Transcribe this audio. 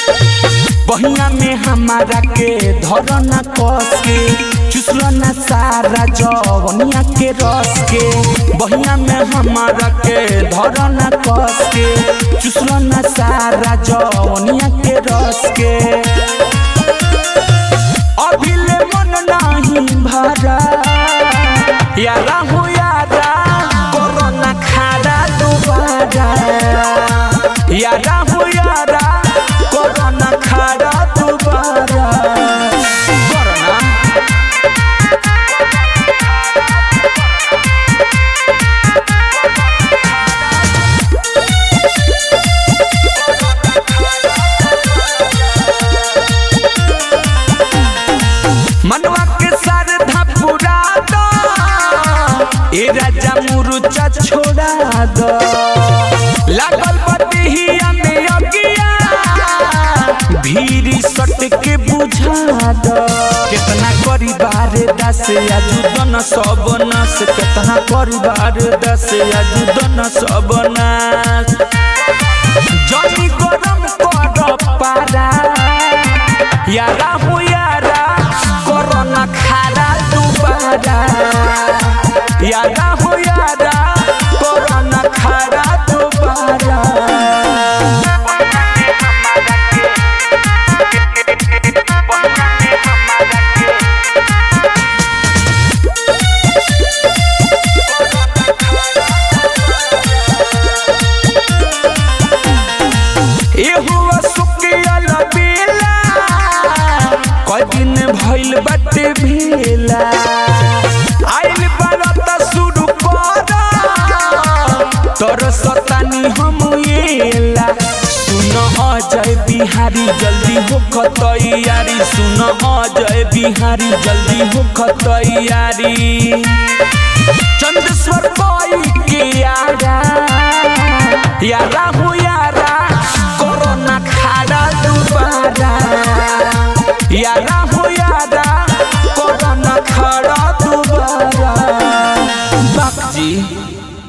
बहिया में हमारा के धरना कस के चुसलना सारा जवनिया के रस के बहिया में हमारा के धरना कस के चुसलना सारा जवनिया के रस के अभिले मन नाही भरा यारा हो यारा कोरोना खाड़ा दोबारा यारा हो यारा कोरोना खाड़ा दोबारा कोरोना मनवा के सर धपुरा दो ए राजा मुरुचा छोड़ा दो लागल बतिहिया में अगिया भीरी सट के बुझा दो कितना परिवार दस आजू दन सब नस कितना परिवार दस आजू दन सब नस जनी गरम कर पारा यारा हो यारा कोरोना खारा दोबारा यारा हो यारा कोरोना खारा दोबारा एहुआ सुकियल बेला कई दिन भइल बाटे भेला आइल बारत शुरू कर तोर सतानी हम एला सुन अजय बिहारी जल्दी होख तैयारी सुन अजय बिहारी जल्दी होख तैयारी चंदेश्वर कोई के यारा यारा हो यारा कोरोना खाड़ा दोबारा यारा हो यारा